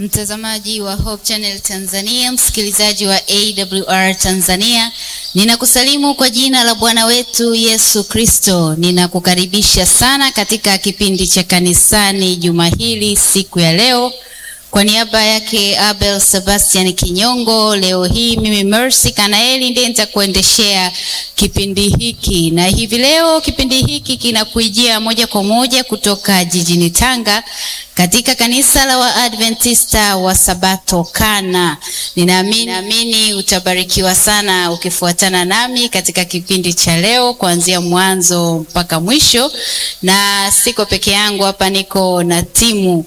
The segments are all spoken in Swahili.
Mtazamaji wa Hope Channel Tanzania, msikilizaji wa AWR Tanzania, ninakusalimu kwa jina la Bwana wetu Yesu Kristo. Ninakukaribisha sana katika kipindi cha kanisani juma hili siku ya leo. Kwa niaba yake Abel Sebastian Kinyongo, leo hii mimi Mercy Kanaeli ndiye nitakuendeshea kipindi hiki, na hivi leo kipindi hiki kinakujia moja kwa moja kutoka jijini Tanga katika kanisa la Waadventista wa Sabato Kana. Ninaamini naamini utabarikiwa sana ukifuatana nami katika kipindi cha leo kuanzia mwanzo mpaka mwisho, na siko peke yangu hapa, niko na timu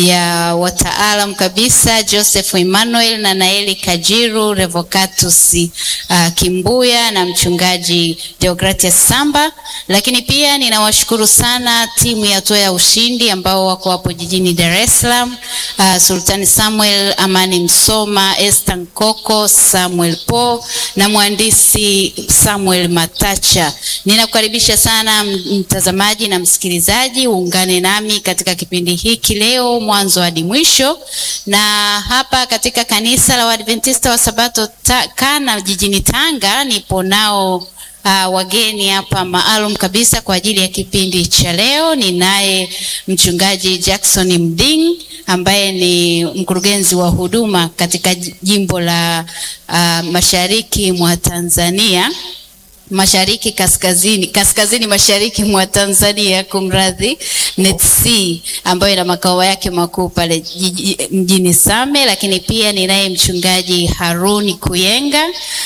ya wataalam kabisa, Joseph Emmanuel na Naeli Kajiru, Revocatus uh, Kimbuya na mchungaji Deogratias Samba, lakini pia ninawashukuru sana timu ya Toa ya Ushindi ambao wako hapo jijini Dar es Salaam, uh, Sultani Samuel, Amani Msoma, Esther Nkoko, Samuel Po na mhandisi Samuel Matacha. Ninakukaribisha sana mtazamaji na msikilizaji, uungane nami katika kipindi hiki leo mwanzo hadi mwisho, na hapa katika kanisa la Waadventista wa Sabato ta, Kana jijini Tanga nipo nao Uh, wageni hapa maalum kabisa kwa ajili ya kipindi cha leo. Ninaye mchungaji Jackson Mding ambaye ni mkurugenzi wa huduma katika jimbo la uh, mashariki mwa Tanzania mashariki kaskazini kaskazini mashariki mwa Tanzania, kumradhi, NETC ambayo ina makao yake makuu pale mjini Same. Lakini pia ninaye mchungaji Haruni Kuyenga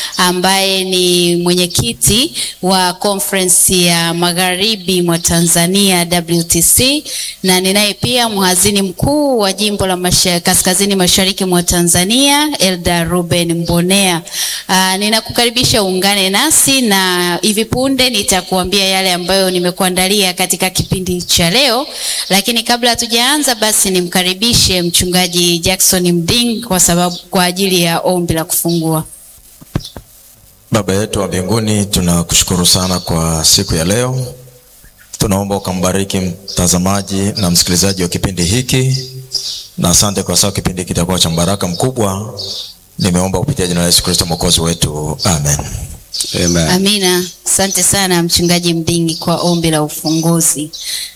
ambaye ni mwenyekiti wa conference ya magharibi mwa Tanzania WTC, na ninaye pia mhazini mkuu wa jimbo la masha, kaskazini mashariki mwa Tanzania Elda Ruben Mbonea. Uh, ninakukaribisha uungane nasi na hivi punde nitakuambia yale ambayo nimekuandalia katika kipindi cha leo, lakini kabla hatujaanza, basi nimkaribishe mchungaji Jackson Mding kwa sababu kwa ajili ya ombi la kufungua. Baba yetu wa mbinguni, tunakushukuru sana kwa siku ya leo. Tunaomba ukambariki mtazamaji na msikilizaji wa kipindi hiki, na asante kwa sababu kipindi hiki kitakuwa cha baraka mkubwa. Nimeomba kupitia jina la Yesu Kristo mwokozi wetu, amen. Amen. Amina. Asante sana mchungaji Mdingi kwa ombi la ufunguzi.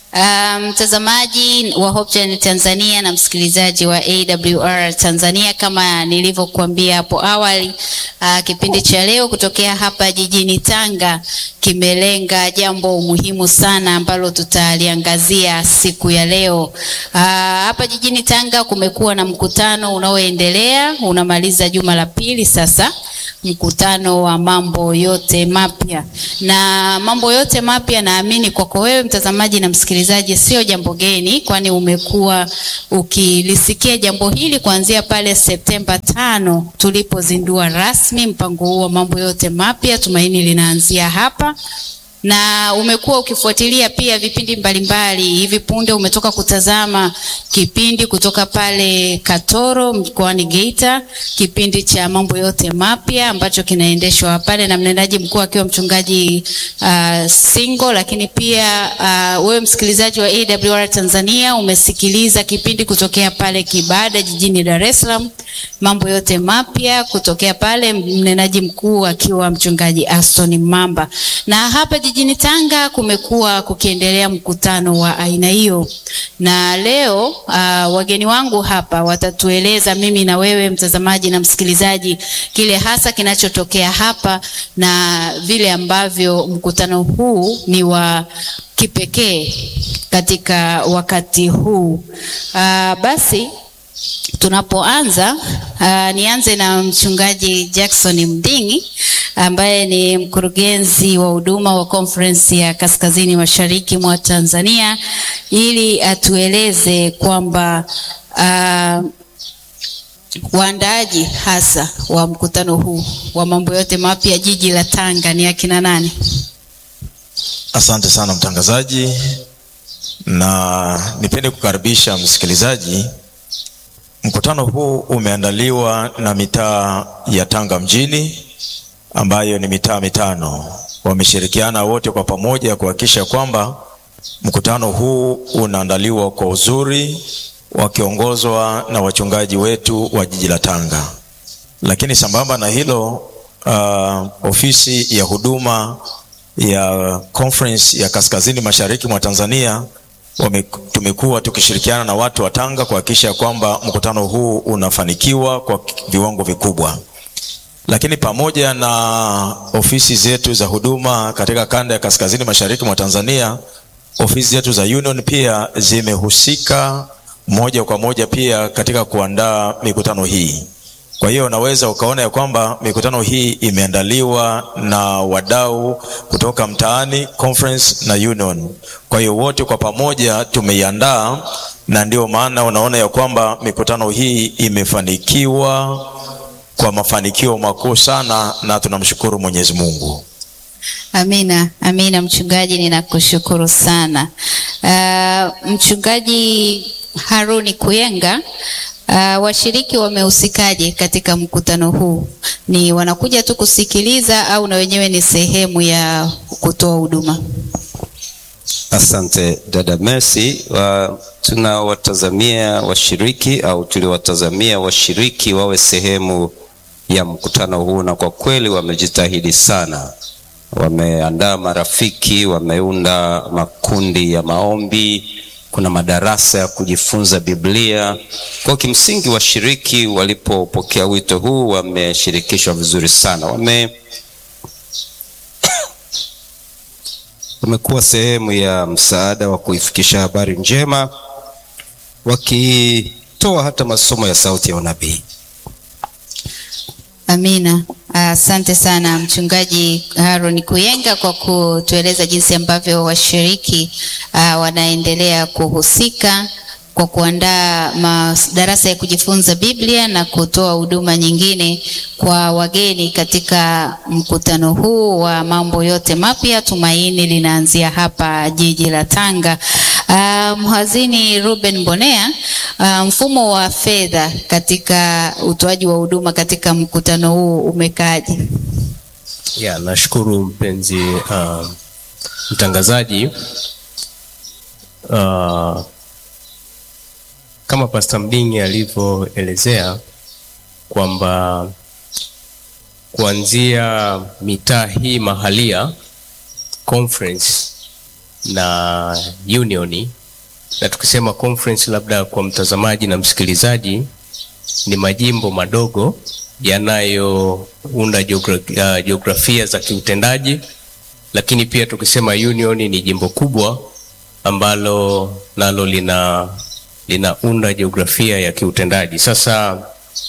Mtazamaji um, wa Hope Channel Tanzania na msikilizaji wa AWR Tanzania, kama nilivyokuambia hapo awali, uh, kipindi cha leo kutokea hapa jijini Tanga kimelenga jambo muhimu sana ambalo tutaliangazia siku ya leo. Uh, hapa jijini Tanga kumekuwa na mkutano unaoendelea unamaliza juma la pili sasa mkutano wa mambo yote mapya. Na mambo yote mapya, naamini kwako wewe mtazamaji na msikilizaji sio jambo geni, kwani umekuwa ukilisikia jambo hili kuanzia pale Septemba tano tulipozindua rasmi mpango huu wa mambo yote mapya. Tumaini linaanzia hapa na umekuwa ukifuatilia pia vipindi mbalimbali. Hivi punde umetoka kutazama kipindi kutoka pale Katoro mkoani Geita, kipindi cha mambo yote mapya ambacho kinaendeshwa pale na mnenaji mkuu akiwa mchungaji uh, Singo. Lakini pia uh, wewe msikilizaji wa AWR Tanzania umesikiliza kipindi kutokea pale Kibada jijini Dar es Salaam, mambo yote mapya kutokea pale, mnenaji mkuu akiwa mchungaji Aston Mamba, na hapa jijini Tanga kumekuwa kukiendelea mkutano wa aina hiyo, na leo uh, wageni wangu hapa watatueleza mimi na wewe mtazamaji na msikilizaji kile hasa kinachotokea hapa na vile ambavyo mkutano huu ni wa kipekee katika wakati huu. Uh, basi tunapoanza uh, nianze na mchungaji Jackson Mdingi ambaye ni mkurugenzi wa huduma wa conference ya kaskazini mashariki mwa Tanzania ili atueleze kwamba uh, waandaaji hasa wa mkutano huu wa mambo yote mapya jiji la Tanga ni akina nani? Asante sana mtangazaji, na nipende kukaribisha msikilizaji. Mkutano huu umeandaliwa na mitaa ya Tanga mjini ambayo ni mitaa mitano. Wameshirikiana wote kwa pamoja kuhakikisha kwamba mkutano huu unaandaliwa kwa uzuri wakiongozwa na wachungaji wetu wa jiji la Tanga. Lakini sambamba na hilo, uh, ofisi ya huduma ya conference ya kaskazini mashariki mwa Tanzania wame, tumekuwa tukishirikiana na watu wa Tanga kuhakikisha kwamba mkutano huu unafanikiwa kwa viwango vikubwa. Lakini pamoja na ofisi zetu za huduma katika kanda ya kaskazini mashariki mwa Tanzania, ofisi zetu za Union pia zimehusika moja kwa moja pia katika kuandaa mikutano hii. Kwa hiyo unaweza ukaona ya kwamba mikutano hii imeandaliwa na wadau kutoka mtaani, conference na union. Kwa hiyo wote kwa pamoja tumeiandaa, na ndio maana unaona ya kwamba mikutano hii imefanikiwa kwa mafanikio makuu sana, na tunamshukuru Mwenyezi Mungu. Amina, amina. Mchungaji, ninakushukuru sana. Uh, mchungaji Haruni Kuyenga, uh, washiriki wamehusikaje katika mkutano huu? Ni wanakuja tu kusikiliza au na wenyewe ni sehemu ya kutoa huduma? Asante dada Mercy. Wa, tunawatazamia washiriki au tuliwatazamia washiriki wawe sehemu ya mkutano huu, na kwa kweli wamejitahidi sana. Wameandaa marafiki, wameunda makundi ya maombi, kuna madarasa ya kujifunza Biblia. Kwa kimsingi, washiriki walipopokea wito huu wameshirikishwa vizuri sana, wame wamekuwa sehemu ya msaada wa kuifikisha habari njema, wakitoa hata masomo ya sauti ya unabii. Amina. Asante uh, sana mchungaji Aaron Kuyenga kwa kutueleza jinsi ambavyo washiriki uh, wanaendelea kuhusika kwa kuandaa madarasa ya kujifunza Biblia na kutoa huduma nyingine kwa wageni katika mkutano huu wa mambo yote mapya. Tumaini linaanzia hapa jiji la Tanga. Uh, mhazini Ruben Bonea, uh, mfumo wa fedha katika utoaji wa huduma katika mkutano huu umekaaje? Ya, nashukuru mpenzi uh, mtangazaji uh, kama Pastor Mdingi alivyoelezea kwamba kuanzia mitaa hii mahalia conference na unioni, na tukisema conference, labda kwa mtazamaji na msikilizaji, ni majimbo madogo yanayounda geogra uh, jiografia za kiutendaji, lakini pia tukisema unioni ni jimbo kubwa ambalo nalo lina linaunda jiografia ya kiutendaji. Sasa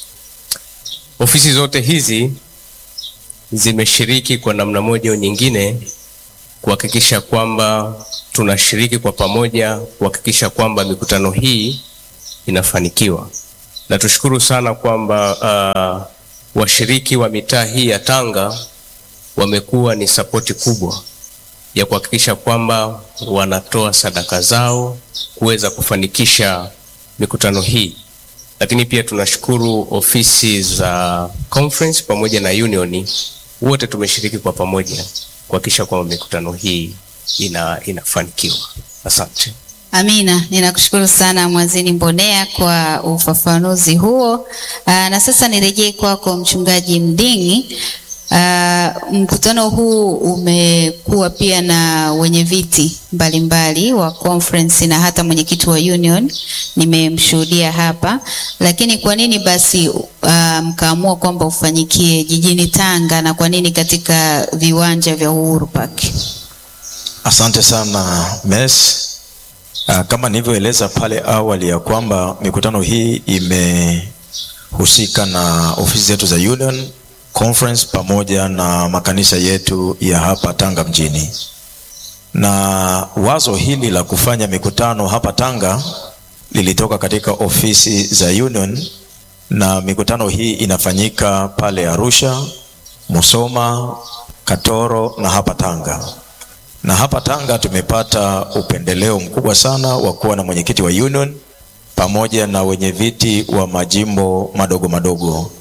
ofisi zote hizi zimeshiriki kwa namna moja au nyingine kuhakikisha kwamba tunashiriki kwa pamoja kuhakikisha kwamba mikutano hii inafanikiwa, na tushukuru sana kwamba uh, washiriki wa mitaa hii ya Tanga wamekuwa ni sapoti kubwa ya kuhakikisha kwamba wanatoa sadaka zao kuweza kufanikisha mikutano hii, lakini pia tunashukuru ofisi za conference pamoja na union, wote tumeshiriki kwa pamoja kuhakikisha kwamba mikutano hii ina inafanikiwa. Asante. Amina, ninakushukuru sana Mwazini Mbonea kwa ufafanuzi huo. Aa, na sasa nirejee kwako Mchungaji Mdingi. Uh, mkutano huu umekuwa pia na wenye viti mbalimbali wa conference na hata mwenyekiti wa union nimemshuhudia hapa, lakini kwa nini basi uh, mkaamua kwamba ufanyikie jijini Tanga na kwa nini katika viwanja vya Uhuru Park? Asante sana Mes. Uh, kama nilivyoeleza pale awali ya kwamba mikutano hii imehusika na ofisi zetu za union conference pamoja na makanisa yetu ya hapa Tanga mjini. Na wazo hili la kufanya mikutano hapa Tanga lilitoka katika ofisi za Union, na mikutano hii inafanyika pale Arusha, Musoma, Katoro na hapa Tanga. Na hapa Tanga tumepata upendeleo mkubwa sana wa kuwa na mwenyekiti wa Union pamoja na wenye viti wa majimbo madogo madogo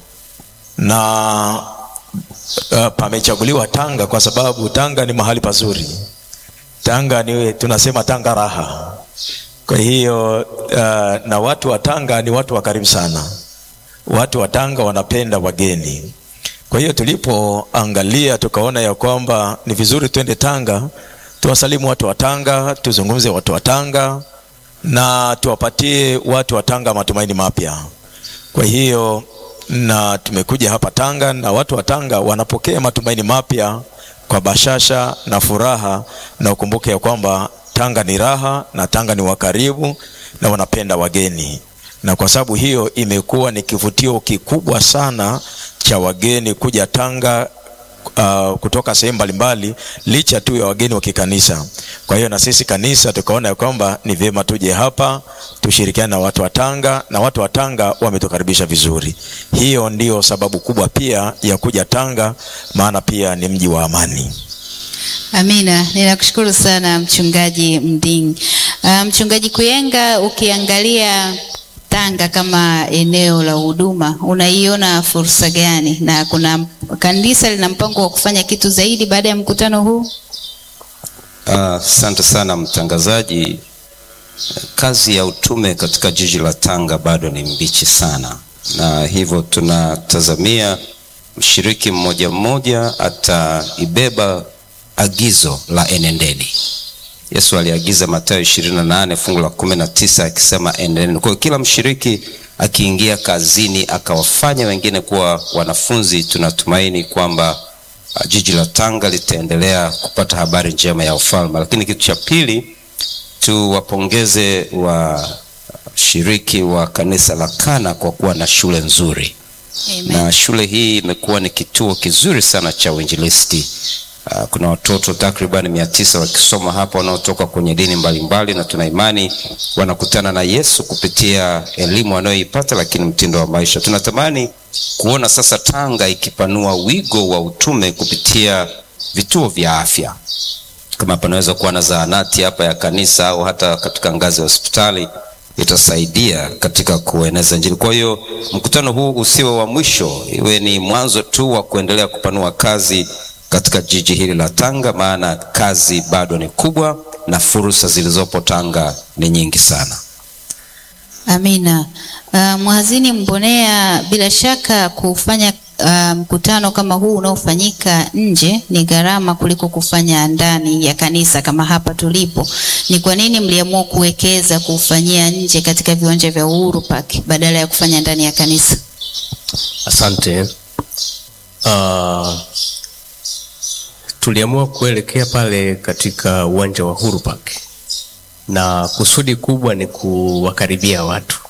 na uh, pamechaguliwa Tanga kwa sababu Tanga ni mahali pazuri. Tanga ni tunasema Tanga raha. Kwa hiyo uh, na watu wa Tanga ni watu wa karimu sana. Watu wa Tanga wanapenda wageni. Kwa hiyo tulipoangalia tukaona ya kwamba ni vizuri twende Tanga, tuwasalimu watu wa Tanga, tuzungumze watu wa Tanga na tuwapatie watu wa Tanga matumaini mapya. Kwa hiyo na tumekuja hapa Tanga na watu wa Tanga wanapokea matumaini mapya kwa bashasha na furaha, na ukumbuke ya kwamba Tanga ni raha na Tanga ni wakaribu na wanapenda wageni, na kwa sababu hiyo imekuwa ni kivutio kikubwa sana cha wageni kuja Tanga uh, kutoka sehemu mbalimbali licha tu ya wageni wa kikanisa. Kwa hiyo na sisi kanisa tukaona ya kwamba ni vyema tuje hapa tushirikiane na watu wa Tanga, na watu wa Tanga wametukaribisha vizuri. Hiyo ndiyo sababu kubwa pia ya kuja Tanga, maana pia ni mji wa amani. Amina, ninakushukuru sana mchungaji Mding. Uh, mchungaji Kuyenga, ukiangalia Tanga kama eneo la huduma unaiona fursa gani, na kuna kanisa lina mpango wa kufanya kitu zaidi baada ya mkutano huu? Asante uh, sana mtangazaji. Kazi ya utume katika jiji la Tanga bado ni mbichi sana, na hivyo tunatazamia mshiriki mmoja mmoja ataibeba agizo la enendeni. Yesu aliagiza Mathayo 28 fungu la 19 akisema enendeni. Kwa hiyo kila mshiriki akiingia kazini akawafanya wengine kuwa wanafunzi, tunatumaini kwamba uh, jiji la Tanga litaendelea kupata habari njema ya ufalme. Lakini kitu cha pili, tuwapongeze washiriki wa kanisa la Kana kwa kuwa na shule nzuri. Amen. Na shule hii imekuwa ni kituo kizuri sana cha uinjilisti. Uh, kuna watoto takriban mia tisa wakisoma hapa wanaotoka kwenye dini mbalimbali, na tuna imani wanakutana na Yesu kupitia elimu wanayoipata, lakini mtindo wa maisha. Tunatamani kuona sasa Tanga ikipanua wigo wa utume kupitia vituo vya afya, kama panaweza kuwa na zahanati hapa ya kanisa au hata katika ngazi ya hospitali itasaidia katika kueneza Injili. Kwa hiyo mkutano huu usiwe wa mwisho, iwe ni mwanzo tu wa kuendelea kupanua kazi katika jiji hili la Tanga, maana kazi bado ni kubwa na fursa zilizopo Tanga ni nyingi sana. Amina. Uh, Mhazini Mbonea, bila shaka kufanya uh, mkutano kama huu unaofanyika nje ni gharama kuliko kufanya ndani ya kanisa kama hapa tulipo. Ni kwa nini mliamua kuwekeza kufanyia nje katika viwanja vya Uhuru Park badala ya kufanya ndani ya kanisa? Asante. Uh, tuliamua kuelekea pale katika uwanja wa Uhuru Park na kusudi kubwa ni kuwakaribia watu,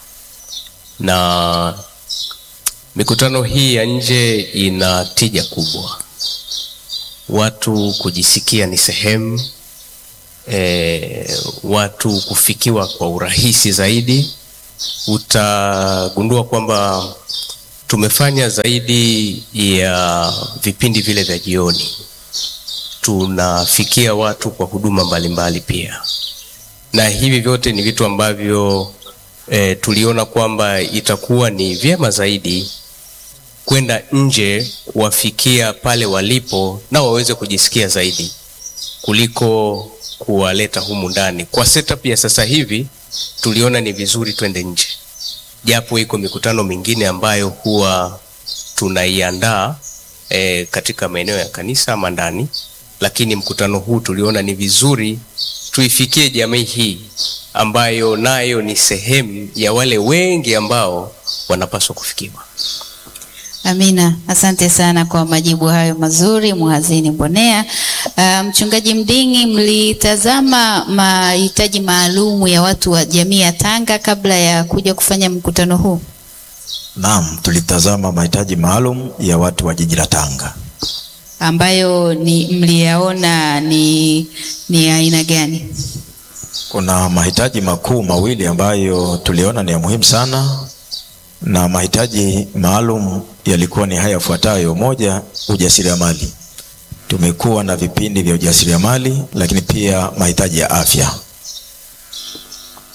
na mikutano hii ya nje ina tija kubwa, watu kujisikia ni sehemu e, watu kufikiwa kwa urahisi zaidi. Utagundua kwamba tumefanya zaidi ya vipindi vile vya jioni, tunafikia watu kwa huduma mbalimbali pia, na hivi vyote ni vitu ambavyo e, tuliona kwamba itakuwa ni vyema zaidi kwenda nje kuwafikia pale walipo na waweze kujisikia zaidi kuliko kuwaleta humu ndani. Kwa setup ya sasa hivi tuliona ni vizuri twende nje, japo iko mikutano mingine ambayo huwa tunaiandaa e, katika maeneo ya kanisa ama ndani, lakini mkutano huu tuliona ni vizuri tuifikie jamii hii ambayo nayo ni sehemu ya wale wengi ambao wanapaswa kufikiwa. Amina, asante sana kwa majibu hayo mazuri Mhazini Mbonea. Uh, Mchungaji Mding'i, mlitazama mahitaji maalumu ya watu wa jamii ya Tanga kabla ya kuja kufanya mkutano huu? Naam, tulitazama mahitaji maalum ya watu wa jiji la Tanga. ambayo ni mliyaona ni ni aina gani? Kuna mahitaji makuu mawili ambayo tuliona ni ya muhimu sana, na mahitaji maalum yalikuwa ni haya yafuatayo: moja, ujasiriamali. Tumekuwa na vipindi vya ujasiriamali, lakini pia mahitaji ya afya.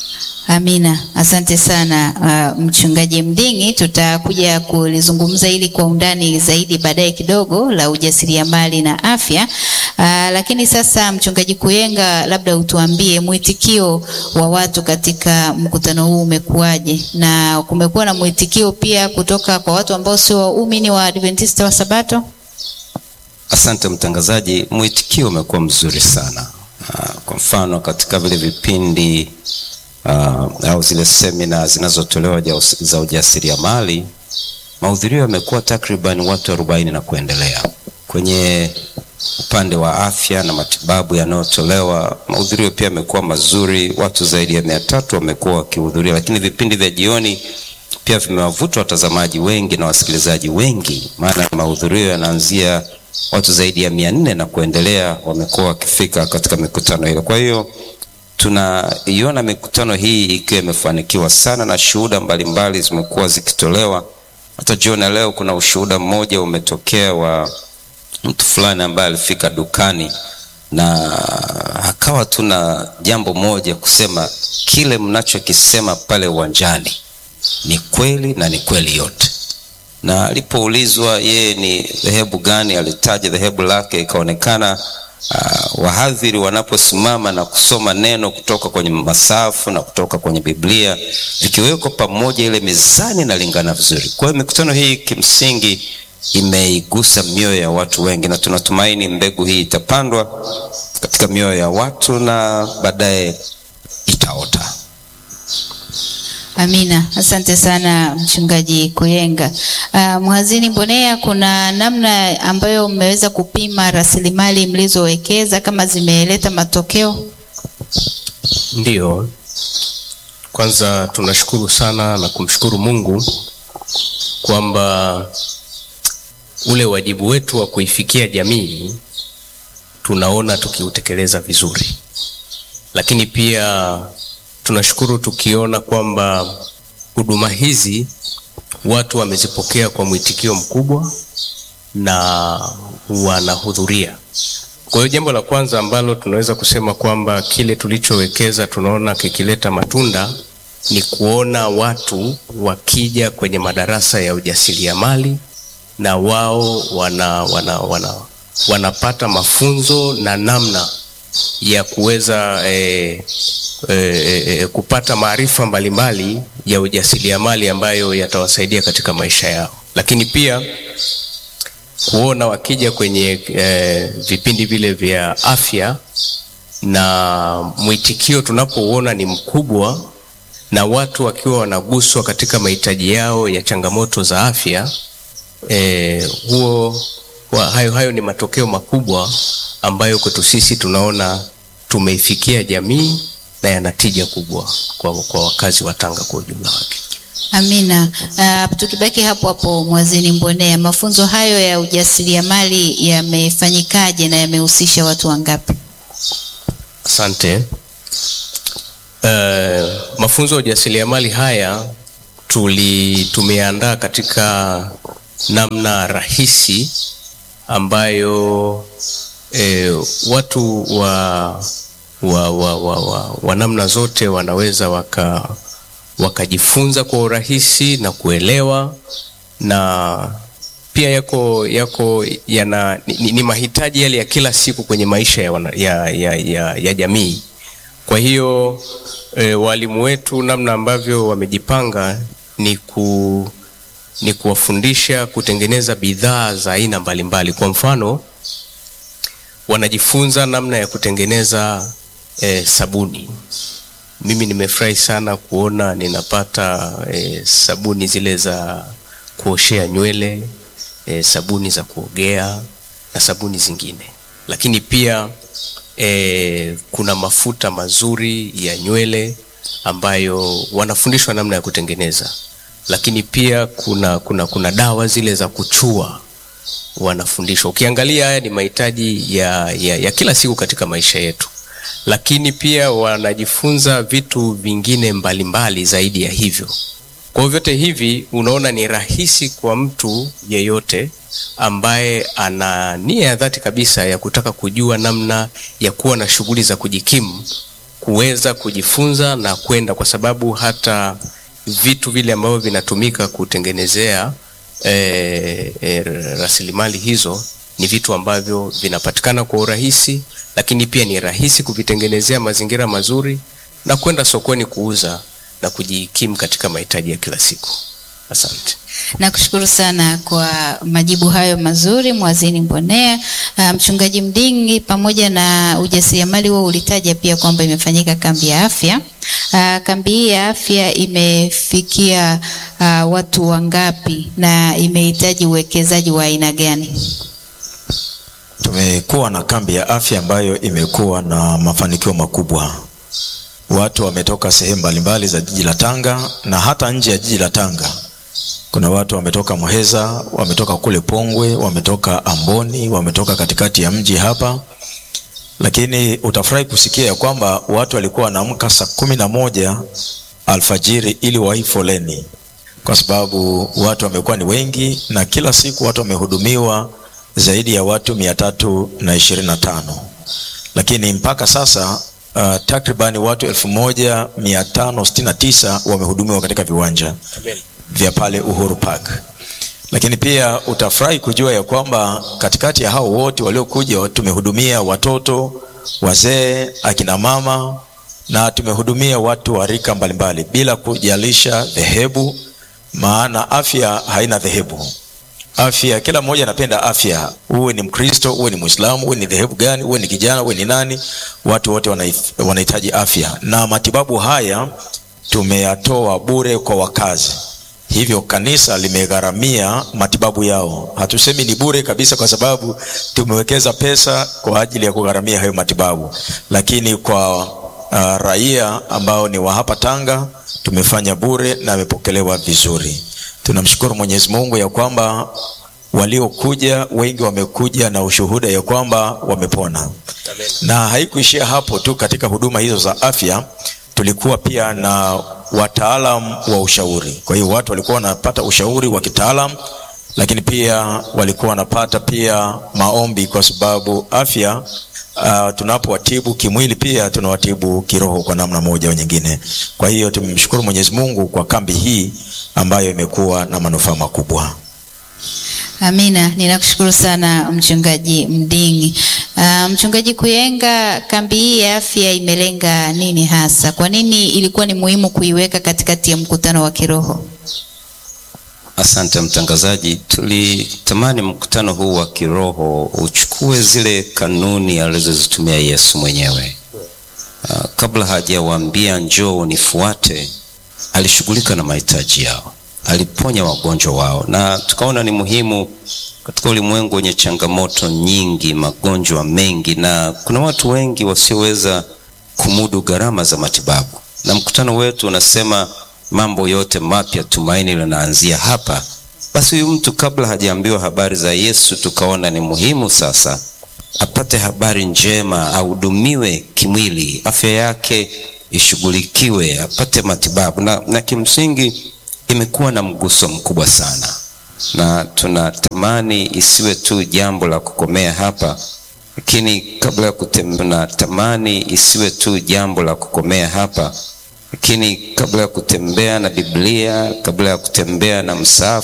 Amina, asante sana uh, mchungaji Mding'i. Tutakuja kulizungumza hili kwa undani zaidi baadaye kidogo la ujasiriamali na afya. Uh, lakini sasa mchungaji Kuyenga, labda utuambie mwitikio wa watu katika mkutano huu umekuwaje, na kumekuwa na mwitikio pia kutoka kwa watu ambao sio waumini wa Adventista wa Sabato? Asante mtangazaji, mwitikio umekuwa mzuri sana. Uh, kwa mfano katika vile vipindi uh, au zile semina zinazotolewa ja- za ujasiriamali, mahudhurio yamekuwa takriban watu arobaini na kuendelea. Kwenye upande wa afya na matibabu yanayotolewa, mahudhurio pia yamekuwa mazuri, watu zaidi ya mia tatu wamekuwa wakihudhuria, lakini vipindi vya jioni pia vimewavuta watazamaji wengi na wasikilizaji wengi, maana mahudhurio yanaanzia watu zaidi ya mia nne na kuendelea wamekuwa wakifika katika mikutano hiyo. Kwa hiyo tunaiona mikutano hii ikiwa imefanikiwa sana na shuhuda mbalimbali zimekuwa zikitolewa. Hata jioni ya leo kuna ushuhuda mmoja umetokea wa mtu fulani ambaye alifika dukani na akawa tuna jambo moja kusema, kile mnachokisema pale uwanjani ni kweli na ni kweli yote. Na alipoulizwa yeye ni dhehebu gani, alitaja dhehebu lake, ikaonekana uh, wahadhiri wanaposimama na kusoma neno kutoka kwenye masafu na kutoka kwenye Biblia vikiwekwa pamoja, ile mizani inalingana vizuri. Kwa hiyo mikutano hii kimsingi imeigusa mioyo ya watu wengi, na tunatumaini mbegu hii itapandwa katika mioyo ya watu na baadaye itaota. Amina, asante sana mchungaji Kuyenga. Uh, mhazini Mbonea, kuna namna ambayo mmeweza kupima rasilimali mlizowekeza kama zimeleta matokeo? Ndiyo, kwanza tunashukuru sana na kumshukuru Mungu kwamba ule wajibu wetu wa kuifikia jamii tunaona tukiutekeleza vizuri, lakini pia tunashukuru tukiona kwamba huduma watu wamezipokea kwa mwitikio mkubwa na wanahudhuria. Kwa hiyo jambo la kwanza ambalo tunaweza kusema kwamba kile tulichowekeza tunaona kikileta matunda ni kuona watu wakija kwenye madarasa ya ujasiriamali na wao wana, wana, wana, wanapata mafunzo na namna ya kuweza eh, eh, eh, kupata maarifa mbalimbali ya ujasiriamali ambayo yatawasaidia katika maisha yao, lakini pia kuona wakija kwenye eh, vipindi vile vya afya na mwitikio tunapouona ni mkubwa na watu wakiwa wanaguswa katika mahitaji yao ya changamoto za afya eh, huo wa, hayo, hayo ni matokeo makubwa ambayo kwetu sisi tunaona tumeifikia jamii na yana tija kubwa kwa, kwa wakazi wa Tanga kwa ujumla wake. Amina. Uh, tukibaki hapo hapo Mwazini Mbonea, mafunzo hayo ya ujasiriamali yamefanyikaje na yamehusisha watu wangapi? Asante. Uh, mafunzo ya ujasiriamali haya tuli tumeandaa katika namna rahisi ambayo eh, watu wa, wa, wa, wa, wa, wa namna zote wanaweza waka wakajifunza kwa urahisi na kuelewa na pia yako yako yana ni, ni mahitaji yale ya kila siku kwenye maisha ya, wana, ya, ya, ya, ya jamii. Kwa hiyo e, walimu wetu namna ambavyo wamejipanga ni ku ni kuwafundisha kutengeneza bidhaa za aina mbalimbali. Kwa mfano, wanajifunza namna ya kutengeneza e, sabuni. Mimi nimefurahi sana kuona ninapata e, sabuni zile za kuoshea nywele e, sabuni za kuogea na sabuni zingine, lakini pia e, kuna mafuta mazuri ya nywele ambayo wanafundishwa namna ya kutengeneza, lakini pia kuna, kuna, kuna dawa zile za kuchua wanafundishwa. Ukiangalia haya ni mahitaji ya, ya, ya kila siku katika maisha yetu, lakini pia wanajifunza vitu vingine mbalimbali mbali zaidi ya hivyo. Kwa hiyo vyote hivi unaona ni rahisi kwa mtu yeyote ambaye ana nia ya dhati kabisa ya kutaka kujua namna ya kuwa na shughuli za kujikimu kuweza kujifunza na kwenda, kwa sababu hata vitu vile ambavyo vinatumika kutengenezea eh, eh, rasilimali hizo ni vitu ambavyo vinapatikana kwa urahisi, lakini pia ni rahisi kuvitengenezea mazingira mazuri na kwenda sokoni kuuza na kujikimu katika mahitaji ya kila siku. Asante. Nakushukuru sana kwa majibu hayo mazuri Mwazini Mbonea. Uh, Mchungaji Mdingi, pamoja na ujasiriamali huo ulitaja pia kwamba imefanyika kambi ya afya. Uh, kambi hii ya afya imefikia uh, watu wangapi na imehitaji uwekezaji wa aina gani? Tumekuwa na kambi ya afya ambayo imekuwa na mafanikio makubwa. Watu wametoka sehemu mbalimbali za jiji la Tanga na hata nje ya jiji la Tanga. Kuna watu wametoka Muheza, wametoka kule Pongwe, wametoka Amboni, wametoka katikati ya mji hapa. Lakini utafurahi kusikia ya kwamba watu walikuwa wanaamka saa kumi na moja alfajiri ili wahi foleni, kwa sababu watu wamekuwa ni wengi, na kila siku watu wamehudumiwa zaidi ya watu mia tatu na ishirini na tano lakini mpaka sasa uh, takribani watu elfu moja mia tano sitini na tisa wamehudumiwa katika viwanja vya pale Uhuru Park. Lakini pia utafurahi kujua ya kwamba katikati ya hao wote waliokuja tumehudumia watoto, wazee, akina mama na tumehudumia watu wa rika mbalimbali bila kujalisha dhehebu, maana afya haina dhehebu. Afya, kila mmoja anapenda afya, uwe ni Mkristo, uwe ni Muislamu, uwe ni dhehebu gani, uwe ni kijana, uwe ni nani, watu wote wanaif- wanahitaji afya, na matibabu haya tumeyatoa bure kwa wakazi. Hivyo kanisa limegharamia matibabu yao. Hatusemi ni bure kabisa, kwa sababu tumewekeza pesa kwa ajili ya kugharamia hayo matibabu, lakini kwa uh, raia ambao ni wa hapa Tanga tumefanya bure na amepokelewa vizuri. Tunamshukuru Mwenyezi Mungu ya kwamba waliokuja wengi wamekuja na ushuhuda ya kwamba wamepona, na haikuishia hapo tu. Katika huduma hizo za afya tulikuwa pia na wataalam wa ushauri. Kwa hiyo watu walikuwa wanapata ushauri wa kitaalam, lakini pia walikuwa wanapata pia maombi, kwa sababu afya uh, tunapowatibu kimwili pia tunawatibu kiroho kwa namna moja au nyingine. Kwa hiyo tumemshukuru Mwenyezi Mungu kwa kambi hii ambayo imekuwa na manufaa makubwa. Amina, ninakushukuru sana mchungaji Mdingi. Uh, mchungaji Kuyenga, kambi hii ya afya imelenga nini hasa? Kwa nini ilikuwa ni muhimu kuiweka katikati ya mkutano wa kiroho? Asante mtangazaji, tulitamani mkutano huu wa kiroho uchukue zile kanuni alizozitumia Yesu mwenyewe. Uh, kabla hajawaambia njoo unifuate, alishughulika na mahitaji yao, aliponya wagonjwa wao, na tukaona ni muhimu katika ulimwengu wenye changamoto nyingi, magonjwa mengi, na kuna watu wengi wasioweza kumudu gharama za matibabu, na mkutano wetu unasema mambo yote mapya, tumaini linaanzia hapa. Basi huyu mtu kabla hajaambiwa habari za Yesu, tukaona ni muhimu sasa apate habari njema, ahudumiwe kimwili, afya yake ishughulikiwe, apate matibabu na, na kimsingi imekuwa na mguso mkubwa sana, na tunatamani isiwe tu jambo la kukomea hapa, lakini kabla ya kutem, tunatamani isiwe tu jambo la kukomea hapa lakini kabla ya kutembea na Biblia, kabla ya kutembea na msaafu